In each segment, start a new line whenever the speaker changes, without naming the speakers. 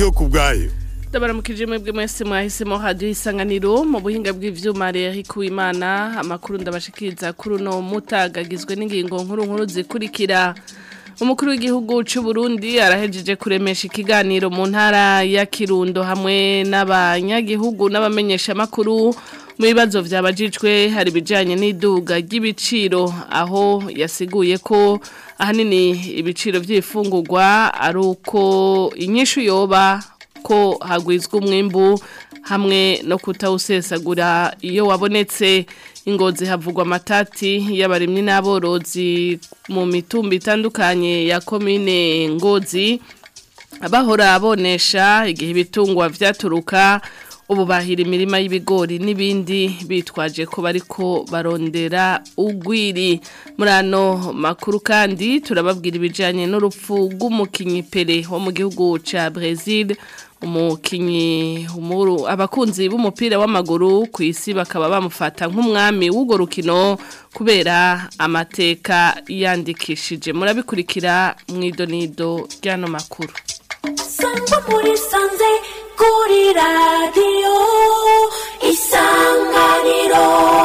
ndiyo ku bwayo
ndabaramukije mwebwe mwese mwahisemo hadiyo isanganiro mu buhinga bw'ivyuma rero Imana amakuru ndabashikiriza kuri uno mutagagizwe n'ingingo nkuru nkuru zikurikira umukuru w'igihugu cy'u Burundi arahejeje kuremesha ikiganiro mu ntara ya Kirundo hamwe n'abanyagihugu n'abamenyesha makuru mu bibazo byabajijwe hari ibijyanye n'iduga ry'ibiciro aho yasiguye ko ahanini ibiciro by'ifungurwa ari uko inyishu yoba ko hagwizwa umwimbu hamwe no kutawusesagura iyo wabonetse ingozi havugwa amatati y'abarimyi n'aborozi mu mitumba itandukanye ya komine ngozi abahora abonesha igihe ibitungwa byaturuka ubu bahira imirima y'ibigori n'ibindi bitwaje ko bariko barondera ugwiri muri ano makuru kandi turababwira ibijyanye n'urupfu rw'umukinnyi pere wo mu gihugu cya Brazil umukinnyi abakunzi b'umupira w'amaguru ku isi bakaba bamufata nk'umwami w'urwo rukino kubera amateka yandikishije murabikurikira mu idonido ry'ano makuru
sangwa muri sanze kuri radiyo isanganiro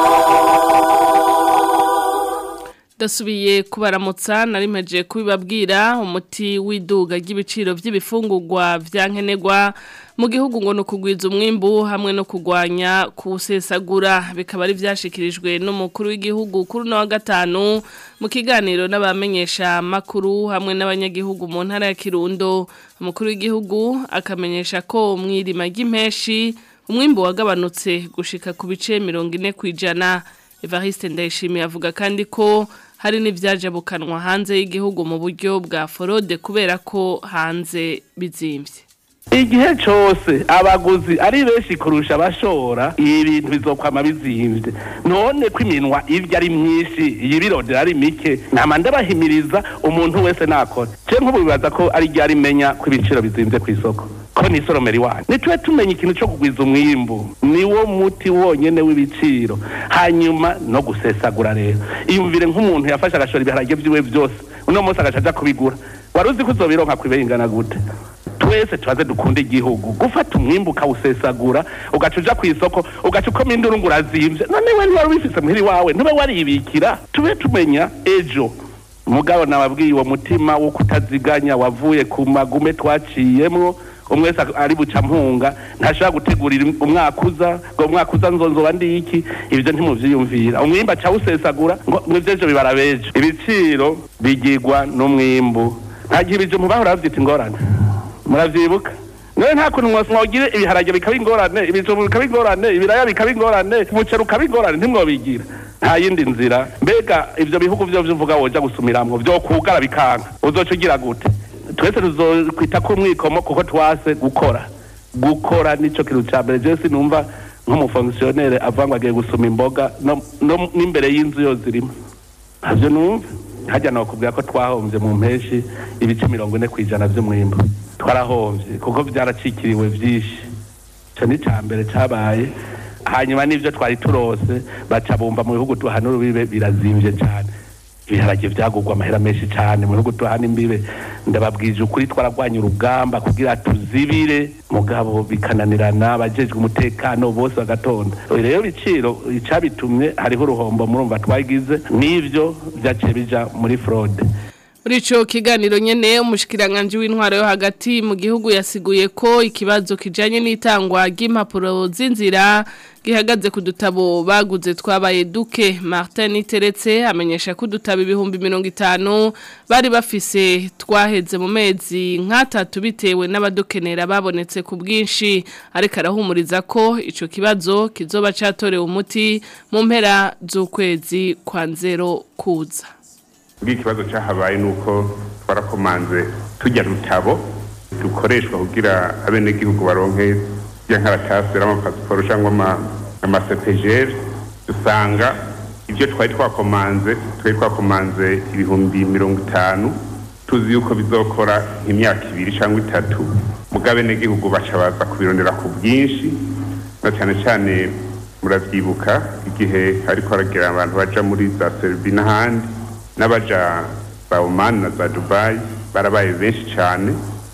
dasubiye kubaramutsa narimeje kubibabwira umuti w'iduga ry'ibiciro by'ibifungurwa byankenerwa mu gihugu ngo nukugwiza umwimbu hamwe no kugwanya kuwusesagura bikaba ari byashikirijwe n'umukuru w'igihugu kuri no wa gatanu mu kiganiro n'abamenyesha makuru hamwe n'abanyagihugu mu ntara ya Kirundo umukuru w'igihugu akamenyesha ko mwirima ry'impeshi umwimbu wagabanutse gushika ku bice 40 kwijana Evariste Ndayishimiye avuga kandi ko hari n'ibyajabukanwa hanze y'igihugu mu buryo bwa forode kubera ko hanze bizimbye
igihe cyose abaguzi ari benshi kurusha abashora ibintu bizokwama bizimbye none ko iminwa ibyo ari myinshi yibirondera ari mike nama ndabahimiriza umuntu wese nakora cyo nk'ubu bibaza ko ari ryo arimenya ko ibiciro bizimbye ku isoko ko ni isoromero iwanyu nitube tumenya ikintu cyo kugwiza umwimbu niwo muti wonyene w'ibiciro hanyuma no gusesagura rero iyumvire nk'umuntu yafashe agashora ibiharage byiwe byose uno munsi agaca aja kubigura wari uzi ko uzobironka kwibeye ingana gute twese tubaze dukunda igihugu gufata umwimbu ukawusesagura ugaca uja ku isoko ugaca ukoma induru ngo urazimvye none we ntiwari ubifise muhiri wawe ntube waribikira tube tumenya ejo mugabo nababwiye uwo mutima wo kutaziganya wavuye ku magume twaciyemwo umwe wese ari buca mpunga ntashobora gutegurira umwaka uza ngo umwaka uza nzonzoba ndi iki ibyo ntimuvyiyumvira umwimbu aca awusesagura ngo mw'ivyejo bibara bejo ibiciro bigirwa n'umwimbu nta gihe ibijumbu bahora bavyita ingorane muravyibuka none nta kuntu mwogire ibiharage bikaba ingorane ibijumbu bikaba ingorane ibiraya bikaba ingorane umuceri ukaba ingorane ntimwobigira nta yindi nzira mbega ivyo bihugu vyo vyuvuga woja gusumiramwo vyo kugara bikanka uzoca ugira gute twese tuzokwita ko umwikomo kuko twase gukora gukora nico kintu ca mbere je sinumva nk'umufonkisiyonere avuga ngo agiye gusuma imboga no n'imbere y'inzu yo zirimo ntavyo numva hajya nokubwira ko twahomvye mu mpeshi ibice mirongo ine kw'ijana vy'umwimbu twarahomvye kuko vyaracikiriwe vyinshi ico ni ca mbere cabaye hanyuma n'ivyo twari turose baca bumva mu bihugu tuhana urubibe birazimvye cane ibiharage vyagurwa amahera menshi cane mu bihugu tuhana imbibe ndababwije ukuri twaragwanya urugamba kugira tuzibire mugabo bikananirana abajejwe umutekano bose bagatonda rero biciro icabitumye hariho uruhombo murumva twagize n'ivyo vyaciye bija muri fraude
muri ico kiganiro nyene umushikiranganje w'intwaro yo hagati mu gihugu yasiguye ko ikibazo kijanye n'itangwa ry'impapuro z'inzira gihagaze ku dutabo baguze twabaye duke Martin Iteretse amenyesha ko dutabo ibihumbi 50 bari bafise twaheze mu mezi nk'atatu bitewe n'abadukenera babonetse ku bwinshi ariko arahumuriza ko ico kibazo kizoba catorewe umuti mu mpera z'ukwezi kwa nzero kuza
muri ikibazo cyahabaye ni uko twarakomanze tujya rutabo dukoreshwa kugira abenegihugu baronke ya nkaratasi y'amapasiporo cyangwa amasepejeri dusanga ibyo twari twakomanze twari twakomanze ibihumbi mirongo itanu tuzi yuko bizokora nk'imyaka ibiri cyangwa itatu muga abenegihugu baca baza kubirondera ku bwinshi na cyane cyane muravyibuka igihe hariko haragira abantu baja muri za Serbia n'ahandi n'abaja za Oman na za Dubai barabaye benshi cyane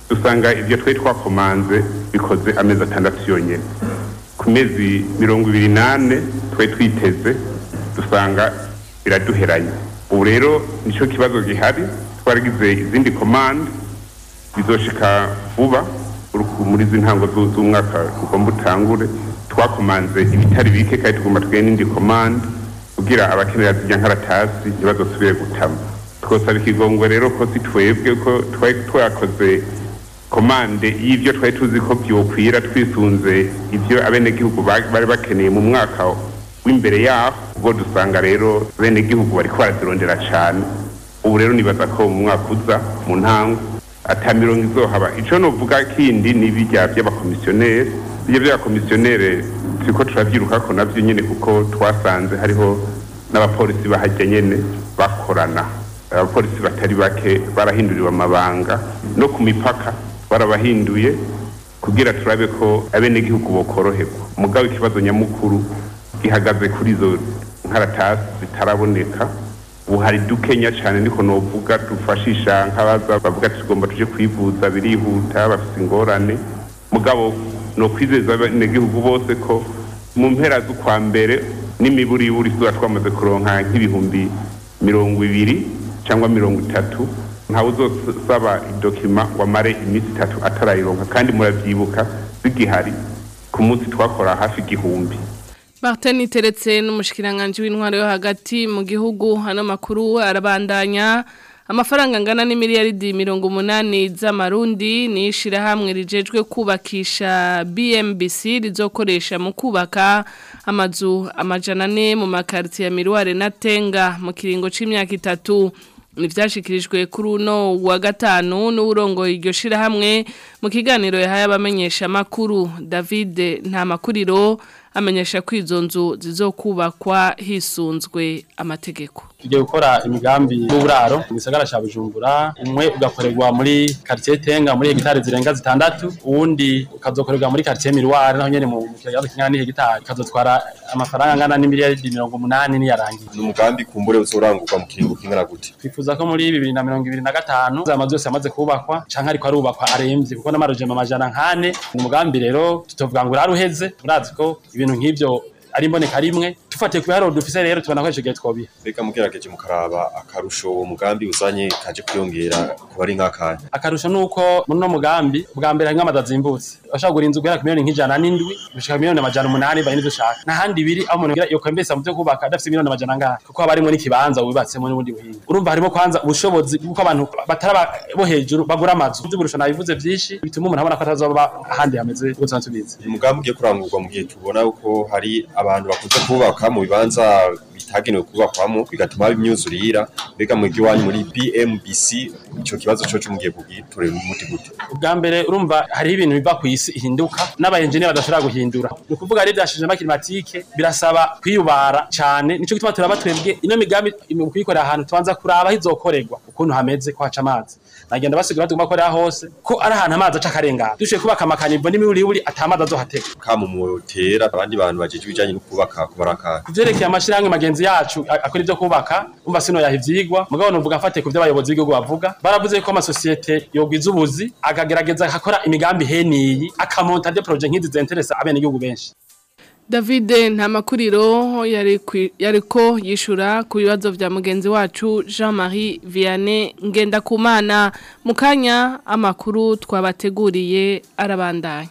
dusanga ibyo twari twakomanze bikoze amezi atandatu yonyine ku mezi mirongo ibiri n'ane twari twiteze dusanga biraduheranye ubu rero nicyo kibazo gihari twaragize izindi komande bizoshika vuba uru- muri izi ntango zu- z'umwaka ugomba utangure twakomanze ibitari bike kandi tugomba tugende n'indi komande kugira abakenera zijya nkaratasi ntibazosubire gutama twosaba ikigongwe rero ko si twebwe ko twari twakoze komande y'ibyo twari tuzi ko byokwira twisunze ibyo abenegihugu ba- bari bakeneye mu mwaka w'imbere yaho ubwo dusanga rero abenegihugu bariko barazirondera cane ubu rero nibaza ko mu mwaka uza mu ntango ata mirongo izohaba ico novuga kindi ni bijya by'abakomisiyoneri bijya by'abakomisiyoneri turiko turavyirukako navyo nyene kuko twasanze hariho n'abapolisi bahajya nyene bakorana abapolisi batari bake barahinduriwe amabanga no ku mipaka barabahinduye kugira turabe ko abenegihugu bokoroherwa mugabo ikibazo nyamukuru gihagaze kuri izo nkaratasi zitaraboneka ubu hari dukenya cyane niko novuga dufashisha nk'abaza bavuga ati tugomba tuje kwivuza birihuta bafite ingorane mugabo no kwizeza abenegihugu bose ko mu mpera z'ukwa mbere n'imiburiburi tuba twamaze kuronka nk'ibihumbi mirongo ibiri cyangwa mirongo itatu ntawe uzosaba idokima ngo amare iminsi itatu atarayironka kandi muravyibuka zigihari ku munsi twakora hafi igihumbi
Martin Teretse n'umushikiranganje w'intwaro yo hagati mu gihugu hano makuru arabandanya amafaranga angana n'imiliyaridi mirongo umunani z'amarundi ni ishirahamwe rijejwe kubakisha BMBC rizokoresha mu kubaka amazu amajana ane mu makarti ya Mirware na Tenga mu kiringo c'imyaka itatu nivyashikirijwe kuri uno wa gatanu n'urongo iryo shirahamwe mu kiganiro yahaye abamenyesha makuru David Ntamakuriro amenyesha ko izo nzu zizokubakwa hisunzwe amategeko
tugiye gukora imigambi y'uburaro mu gisagara cya bujumbura umwe ugakorerwa muri quartier tenga muri hegitari zirenga zitandatu uwundi ukazokorerwa muri quartier mirware naho nyene mu kiyaga kingana n'ihegitari kazotwara amafaranga angana n'imiliyaridi mirongo umunani niyarangiye
ni umugambi kumbure uzorangurwa mu kiringo kingana gute
twifuza ko muri bibiri na mirongo ibiri na gatanu amazu yose yamaze kubakwa canke ariko arubakwa aremvye kuko n'amarojema amajana nkane ni umugambi rero tutovuga ngo uraruheze murazi ko ibintu nk'ivyo ari imboneka rimwe dufatiye ku biharuro dufise rero tubona ko ico gihe twobiha
mbega mugerageje mukaraba akarusho uwo mugambi uzanye kaje kwiyongera kuba ari nk'akanya
akarusho nuko muri uno mugambi bwa mbere harimwo amazu azimbutse bashobora kugura inzu guhera ku miliyoni nk'ijana n'indwi gushika ku miliyoni amajana umunani bahe n'ivyo ushaka n'ahandi biri aho umuntu yokwembesa mu vyo kubaka adafise miliyoni amajana angahe kuko haba harimwo n'ikibanza wubatsemo n'ubundi buhinga urumva harimo kwanza ubushobozi bw'uko abantu batari aba- bo hejuru bagura amazu vy'uburusho nabivuze vyinshi bituma umuntu abona ko atazoba ahandi hameze uko tuba tubizi
uyu mugambi ugiye kurangurwa mu gihe tubona yuko hari abantu bakunze kubaka mu bibanza bitagenewe kubakwamo bigatuma haba imyuzurira mbega mu iwanyu muri BMBC ico kibazo coco mugiye kugitorera umuti gute
ubwa mbere urumva hariho ibintu biva ku isi ihinduka n'abayenjeniyeri badashobora guhindura ni ukuvuga ari ivyashije climatique birasaba kwiyubara cane nico gituma turaba twebwe ino migambi mu kuyikorera ahantu tubanza kuraba aho izokorerwa ukuntu hameze ko haca amazi nagenda basigura tugomba korera hose ko ari ahantu amazi aca akarengana dushoboye kubaka amakanivo n'imiburiburi ata amazi azohatega
kama mutera abandi bantu bajeje ibijanye no kubaka kubarakara
kuvyerekeye amashirahamwe magenzi yacu a- akora ivyo kubaka umva sino yaha ivyigwa mugabo novuga mfate ku vyo abayobozi b'igihugu bavuga baravuze ko amasosiyete yogwiza ubuzi akagerageza akakora imigambi heniyi akamonta de projet nk'izi zenteresa abenegihugu benshi
David Ntamakuriro yari kwi- yariko yishura ku bibazo vya mugenzi wacu Jean-Marie Vianney Ngendakumana mu kanya amakuru twabateguriye arabandanya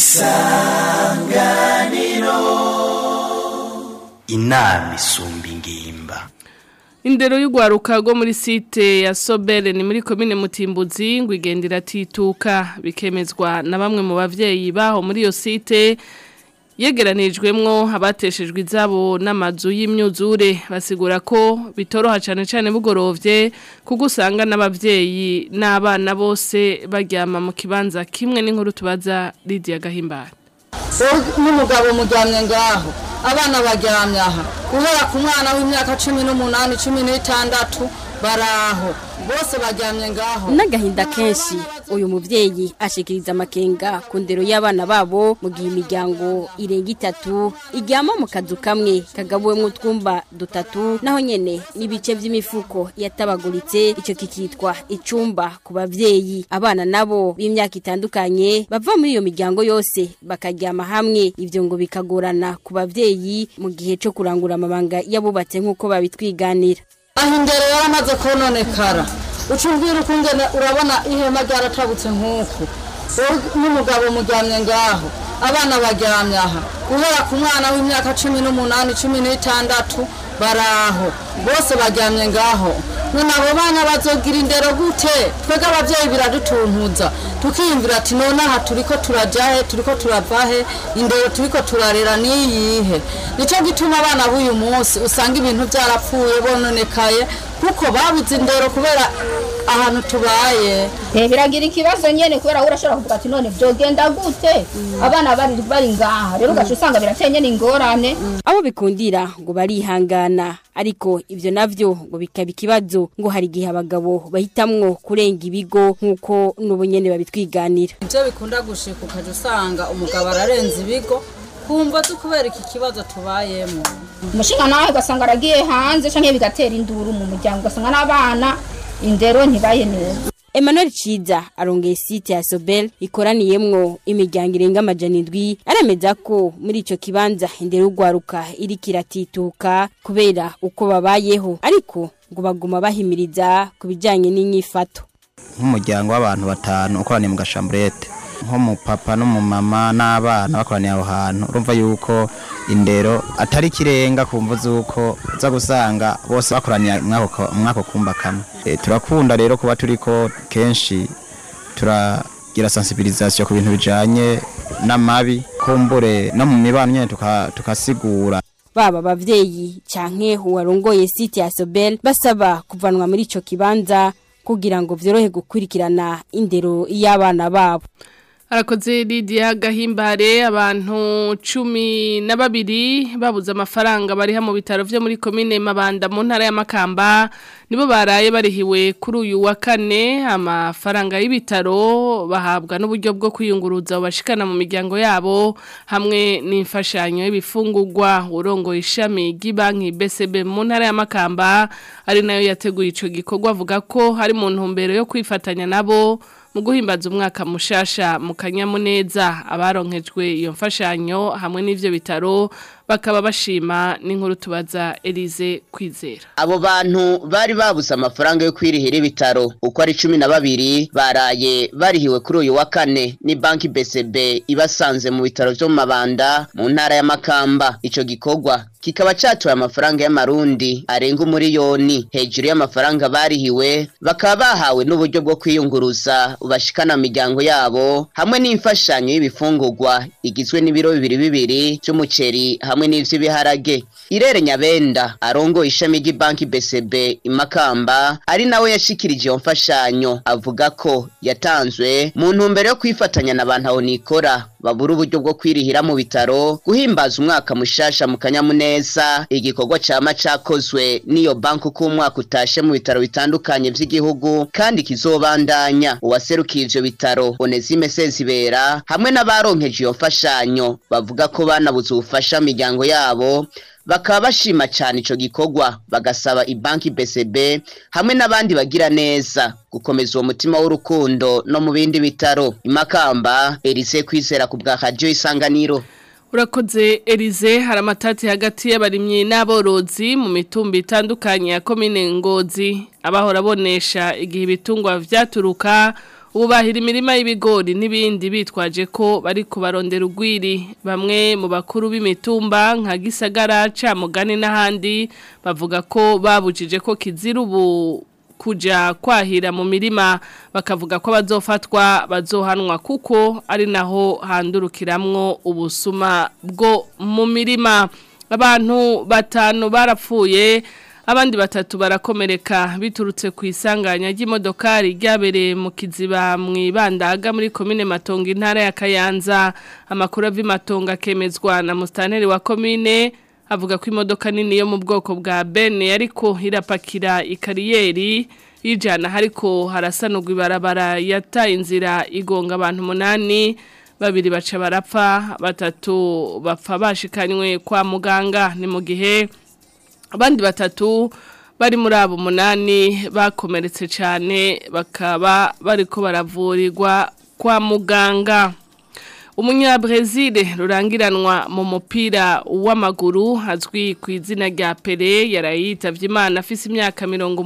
inama isumba ingimba
Indero y'ugwaruka rwo muri site ya Sobere ni muri komine Mutimbuzi ngo igendera tituka bikemezwa na bamwe mu bavyeyi baho muri iyo site yegeranijwemwo abateshejwe izabo n'amazu y'imyuzure basigura ko bitoroha cyane cyane bugorovye kuko usanga n'abavyeyi n'abana bose baryama mu kibanza kimwe n'inkuru tubaza Lydia Gahimbara
n'umugabo mujyamye ngaho abana baryamye aha guhera ku mwana w'imyaka cumi n'umunani cumi n'itandatu baraho bose baryamye ngaho
n'agahinda kenshi uyu muvyeyi ashikiriza amakenga ku ndero y'abana babo mu gihe imiryango irenga itatu iryama mu kazu kamwe kagabuwemwo utwumba dutatu naho nyene n'ibice vy'imifuko yatabaguritse ico kikitwa icumba ku bavyeyi abana nabo b'imyaka itandukanye bava muri iyo miryango yose bakaryama hamwe ivyo ngo bikagorana ku bavyeyi mu gihe co kurangura amabanga yabubatse nk'uko babitwiganira
aho indero yaramaze kononekara ucumbwira ukungene urabona ihema ryaratabutse nk'uku wowe n'umugabo mujyamye ngaho abana baryamye aha guhera ku mwana w'imyaka cumi n'umunani cumi n'itandatu baraho bose baryamye ngaho none abo bana bazogira indero gute twebwe ababyeyi biradutuntuza tukiyumvira ati none aha turiko turajahe turiko turavahe indero turiko turarera niyihe nicyo gituma abana b'uyu munsi usanga ibintu byarapfuye bononekaye kuko babuze indero kubera ahantu tubaye
biragira ikibazo nyene kubera we urashobora kuvuga ati none vyogenda gute abana bari bari ngaha rero ugaca usanga birateye nyene ingorane
abo bikundira ngo barihangana ariko ivyo navyo ngo bikaba ikibazo ngo hari igihe abagabo bahitamwo kurenga ibigo nk'uko n'ubu nyene babitwiganira
ibyo bikunda gushika ukaja usanga umugabo ararenza ibigo kumva zo kubera iki kibazo tubayemo
umushinga nawe ugasanga aragiye hanze canke bigatera induru mu muryango ugasanga n'abana indero ntibaye neza
Emmanuel Chiza arongeye site ya Sobel ikoraniyemwo imiryango irenga amajana indwi aremeza ko muri ico kibanza indero y'ugwaruka iriko iratituka kubera uko babayeho ariko ngo baguma bahimiriza ku bijanye n'inyifato
nk'umuryango w'abantu batanu ukoraniye mu gashamburete nk'umupapa n'umumama n'abana bakoraniye aho hantu urumva yuko indero atari ikirenga ku mvu z'uko uza gusanga bose bakoraniye mwako kumba kamwe e, turakunda rero kuba turiko kenshi turagira sensibilisation ku bintu bijanye n'amabi kumbure no mu mibano nyene tukasigura
baba abavyeyi canke uwarongoye site ya Sobel basaba kuvanwa muri ico kibanza kugira ngo vyorohe gukurikirana indero y'abana babo
Arakoze Lydia Gahimbare abantu cumi na babiri babuze amafaranga bariha mu bitaro vyo muri komine Mabanda mu ntara ya Makamba nibo baraye barihiwe kuri uyu wa kane amafaranga y'ibitaro bahabwa n'uburyo bwo kwiyunguruza bashikana mu miryango yabo hamwe n'imfashanyo y'ibifungurwa urongo ishami ry'ibanki BCB mu ntara ya Makamba ari nayo yateguye ico gikorwa avuga ko hari mu ntumbero yo kwifatanya nabo mu guhimbaza umwaka mushasha mu kanyamuneza abaronkejwe iyo mfashanyo hamwe n'ivyo bitaro bakaba bashima n'inkuru tubaza Elize kwizera
abo bantu bari babuze amafaranga yo kwirihira ibitaro uko ari cumi na babiri baraye barihiwe kuri uyu wa kane ni banki BCB ibasanze mu bitaro vyo mu mabanda mu ntara ya Makamba ico gikorwa kikaba catuye amafaranga y'amarundi arenga umuriyoni hejuru y'amafaranga barihiwe bakaba bahawe n'uburyo bwo kwiyunguruza bashikana mu miryango yabo hamwe n'imfashanyo y'ibifungurwa igizwe n'ibiro bibiri bibiri by'umuceri hamwe n'ivy'ibiharage irere nyabenda arongo ishami ry'ibanki BCB imakamba ari nawe yashikirije iyo mfashanyo avuga ko yatanzwe mu ntumbero yo kwifatanya n'abantu aho nikora babura uburyo bwo kwirihira mu bitaro guhimbaza umwaka mushasha mu kanyamuneza igikorwa cama cakozwe n'iyo banki uko umwaka utashe mu bitaro bitandukanye vy'igihugu kandi kizobandanya uwaserukiye ivyo bitaro Onesime Sezibera hamwe n'abaronkeje iyo mfashanyo bavuga ko banabuze ubufasha miryango yabo bakaba bashima cyane ico gikorwa bagasaba ibanki BCB hamwe n'abandi bagira neza gukomeza uwo mutima w'urukundo no mu bindi bitaro imakamba Elise kwizera ku bwa radio isanganiro
Urakoze Elize hari amatati hagati y'abarimyi n'aborozi mu mitumba itandukanye ya komine Ngozi abahora bonesha igihe ibitungwa vyaturuka ubu bahira imirima y'ibigori n'ibindi bitwaje ko bari kubarondera urwiri bamwe mu bakuru b'imitumba nka gisagara camugani n'ahandi bavuga ko babujije ko kizira ubu kuja kwahira mu mirima bakavuga ko bazofatwa bazohanwa kuko ari naho handurukiramwo ubusuma bwo mu mirima abantu batanu barapfuye abandi batatu barakomereka biturutse ku isanganya ry'imodokari ryabereye mu kiziba mu ibandaga muri komine matongo intara ya kayanza amakuru ava imatongo akemezwa na musitaneri wa komine avuga ko imodoka nini yo mu bwoko bwa bene ariko irapakira ikariyeri y'ijana hariko harasanurwa ibarabara yataye inzira igonga abantu umunani babiri baca barapfa batatu bapfa bashikanywe kwa muganga ni mu gihe abandi batatu bari muri abo munani bakomeretse cyane bakaba bariko baravurirwa kwa muganga Umunyabrezile rurangiranwa mu mupira w'amaguru azwi ku izina rya Pele yarayitavye Imana afise imyaka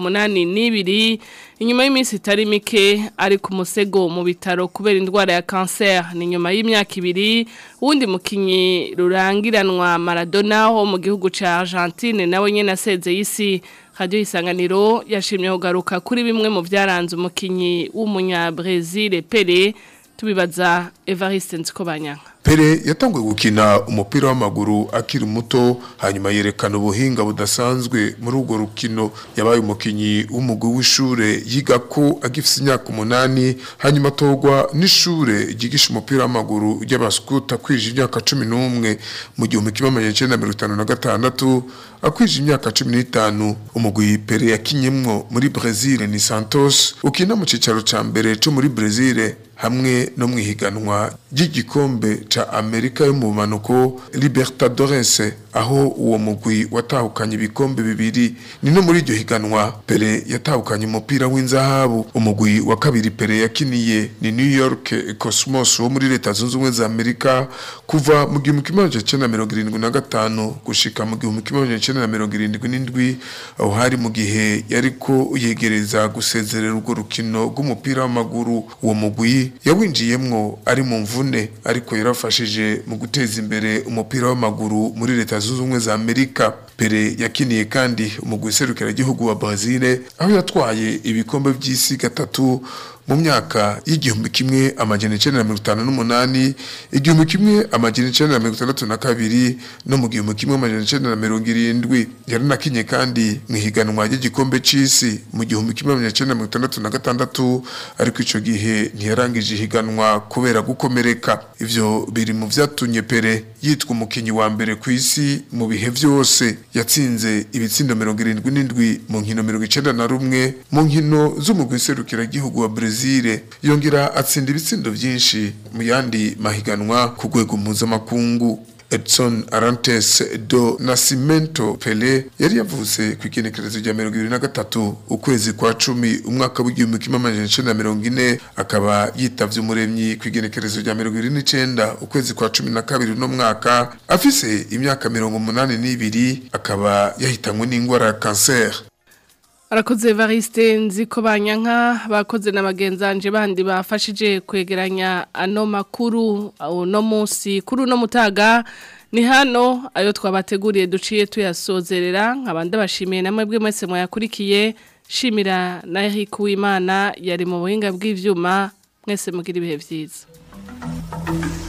82 inyuma y'iminsi itari mike ari ku musego mu bitaro kubera indwara ya cancer ni nyuma y'imyaka ibiri wundi mukinyi rurangiranwa Maradona ho mu gihugu ca Argentine nawe nyene aseze isi Radio Isanganiro yashimye kugaruka kuri bimwe mu byaranze umukinyi w'umunyabrezile Pele tubibaza Evariste Nzikobanyanga
Pele yatanguye gukina umupira w'amaguru akiri muto hanyuma yerekana ubuhinga budasanzwe muri urwo rukino yabaye umukinyi w'umugwi w'ishure yiga ko agifise imyaka umunani hanyuma atorwa n'ishure ryigisha umupira w'amaguru ry'abaskuta kwije imyaka cumi n'umwe mu gihumbi kimwe amajana icenda mirongo itanu na gatandatu akwije imyaka cumi n'itanu umugwi Pele yakinyemwo muri Brazil ni Santos ukina mu cicaro ca mbere co muri Brazil hamwe no mwihiganwa ry'igikombe ca Amerika yo mu manuko Libertadores aho uwo mugwi watahukanye ibikombe bibiri ni no muri iryo higanwa Pele yatahukanye umupira w'inzahabu umugwi wa kabiri Pele yakiniye ni New York Cosmos wo muri leta zunze ubumwe za Amerika kuva mu gihumbi kimwe amajana icenda na mirongo irindwi na gatanu gushika mu gihumbi kimwe amajana icenda na mirongo irindwi n'indwi aho hari mu gihe yariko yegereza gusezerera urwo rukino rw'umupira w'amaguru uwo mugwi yawinjiyemwo ari mu mvune ariko yarafashije mu guteza imbere umupira w'amaguru muri leta zunze ubumwe za Amerika Pele yakiniye kandi umugwi serukiragihugu wa Brazil aho yatwaye ibikombe by'isi gatatu mu myaka y'igihumbi kimwe amajana icenda na mirongo itanu n'umunani igihumbi kimwe amajana icenda na mirongo itandatu na kabiri no mu gihumbi kimwe amajana icenda na mirongo irindwi yaranakinye kandi mu ihiganwa ry'igikombe c'isi mu gihumbi kimwe amajana icenda na mirongo itandatu na gatandatu ariko ico gihe ntiyarangije ihiganwa kubera gukomereka ivyo biri mu vyatumye Pele yitwa umukinyi wa mbere ku isi mu bihe vyose yatsinze ibitsindo mirongo irindwi n'indwi mu nkino mirongo icenda na rumwe mu nkino z'umugwi serukiragihugu wa Brazil yongera atsinda ibitsindo vyinshi mu yandi mahiganwa ku rwego mpuzamakungu Edson Arantes do Nascimento Pele yari yavuze ku igenekerezo rya mirongo ibiri na gatatu ukwezi kwa cumi umwaka w'igihumbi kimwe amajana icenda na mirongo ine akaba yitavye umuremyi ku igenekerezo rya mirongo ibiri n'icenda ukwezi kwa cumi na kabiri uno mwaka afise imyaka mirongo umunani n'ibiri akaba yahitanywe n'ingwara ya kanseri
Arakoze Evariste nziko banyanka bakoze na bagenzanje bandi bafashije kwegeranya ano makuru no munsi kuri no mutaga ni hano ayo twabateguriye duciye tuyasozerera nkabandi bashimiye namwe bwe mwese mwayakurikiye shimira na Eric Uwimana yari mu buhinga bw'ivyuma mwese mugira ibihe vyiza